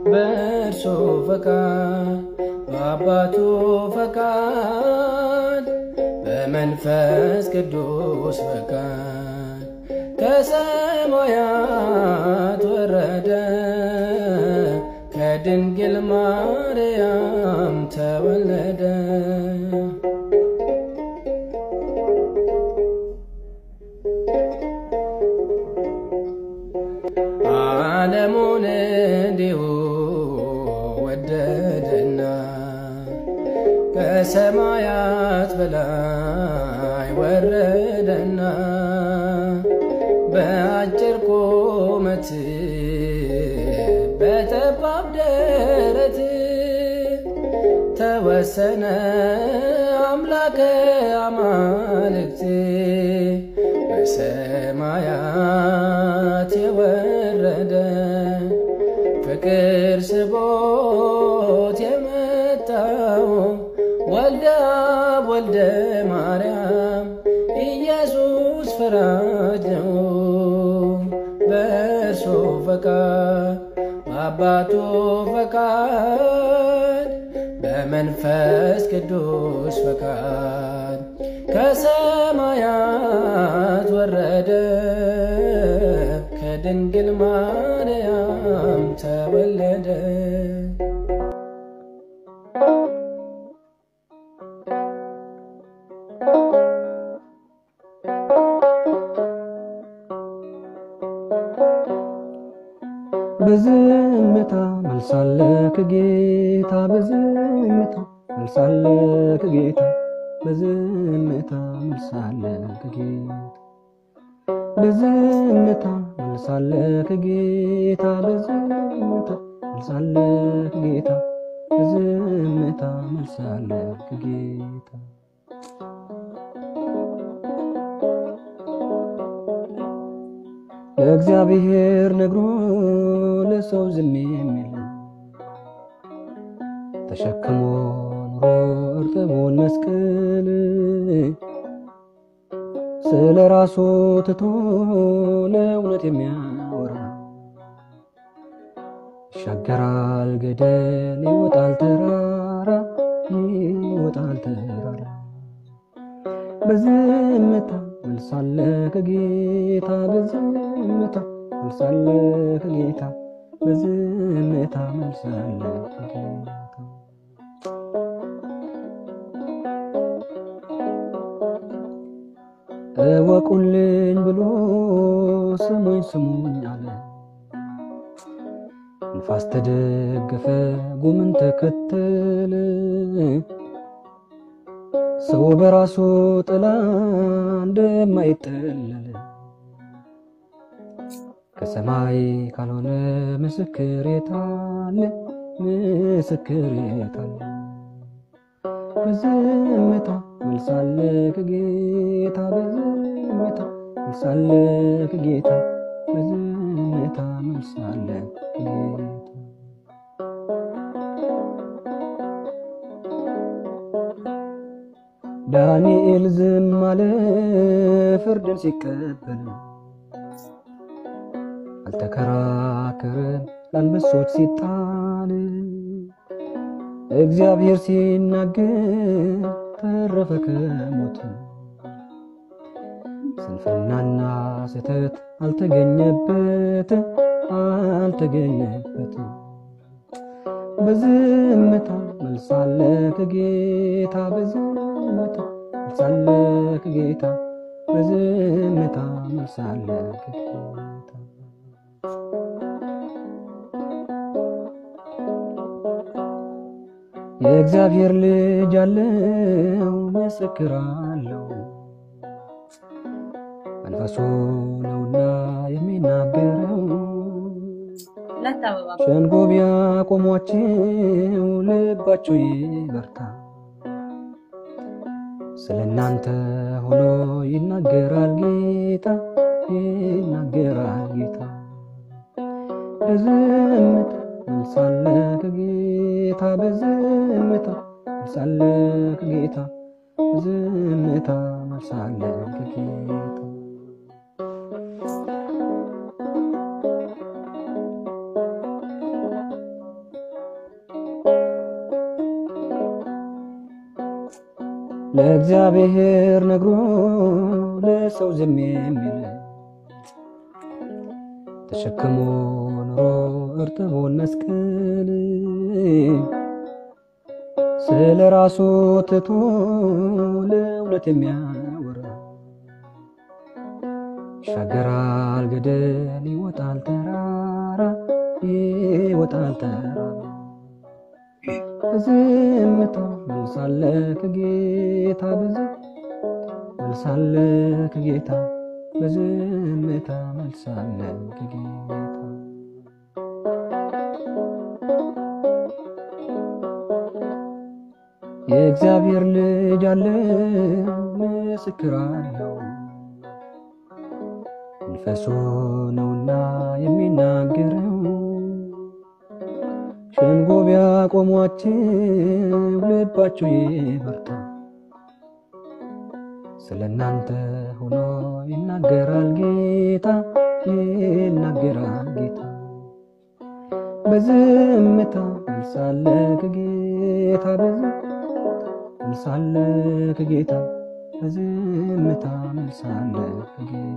በእርሱ ፈቃድ በአባቱ ፈቃድ በመንፈስ ቅዱስ ፈቃድ ከሰማያት ወረደ ከድንግል ማርያም ተወለደ። ዓለሙን እንዲሁ ወደደና ከሰማያት በላይ ወረደና በአጭር ቁመት በጠባብ ደረት ተወሰነ አምላከ አማልክት በሰማያት የወረደ ፍቅር ስቦት የመጣው ወልደ አብ ወልደ ማርያም ኢየሱስ ፈራጅ ነው። በእርሱ ፈቃድ በአባቱ ፈቃድ በመንፈስ ቅዱስ ፈቃድ ከሰማያት ወረደ ከድንግል ማርያም ተወለደ። በዝምታ መልሳለ ከጌታ በዝምታ መልሳለ ከጌታ በዝምታ መልሳለ ከጌታ በዝምታ መልሳለ ከጌታ በዝምታ መልሳለ ከጌታ በዝምታ መልሳለ ከጌታ ለእግዚአብሔር ነግሮ ለሰው ዝም የሚል ተሸክሞ ኑሮ እርጥቡን መስቀል ስለ ራሱ ትቶ ለእውነት የሚያወራ ይሻገራል ገደል ይወጣል ተራራ ይወጣል ተራራ በዝምታ መልሳለ ከጌታ በዝምታ መልሳለ ከጌታ በዝምታ መልሳለ ከጌታ እወቁልኝ ብሎ ስሙኝ ስሙኝ አለ። ንፋስ ተደገፈ ጉምን ተከተለ። ሰው በራሱ ጥላ እንደማይጠለል ከሰማይ ካልሆነ ምስክር የታለ? ምስክር የታለ? በዝምታ መልሳለ ከጌታ በዝምታ መልሳለ ከጌታ በዝምታ መልሳለ ከጌታ ዳንኤል ዝም አለ ፍርድን ሲቀበል አልተከራከረም ለአንበሶች ሲጣል እግዚአብሔር ሲናገር ተረፈ ከሞት ስንፍናና ስህተት አልተገኘበት አልተገኘበት በዝምታ መልሳለ ከጌታ በዝምታ መልሳለ ከጌታ በዝምታ መልሳለ ከጌታ የእግዚአብሔር ልጅ አለው ምስክር አለው መንፈሱ ነውና የሚናገረው ሸንጎ ቢያቆሟችሁ ልባችሁ ይበርታ ስለ እናንተ ሆኖ ይናገራል ጌታ ይናገራል ጌታ በዝምታ መልሳለ ከጌታ በዝምታ መልሳለ ከጌታ በዝምታ መልሳለ ከጌታ ለእግዚአብሔር ነግሮ ለሰው ዝም የሚል ተሸክሞ ኑሮ እርጥቡን መስቀል ስለ ራሱ ትቶ ለእውነት የሚያወራ ይሻገራል ገደል ይወጣል ተራራ ይወጣል ተራራ በዝምታ መልሳለ ከጌታ ብዙ መልሳለ ከጌታ በዝምታ መልሳለ ከጌታ የእግዚአብሔር ልጅ አለ ምስክር አለው መንፈሱ ነውና የሚናገረው ሸንጎ ቢያቆሟችሁ ልባችሁ ይበርታ ስለ እናንተ ሆኖ ይናገራል ጌታ ይናገራል ጌታ በዝምታ መልሳለ ከጌታ በዝ መልሳለ ከጌታ በዝምታ መልሳለ ከጌታ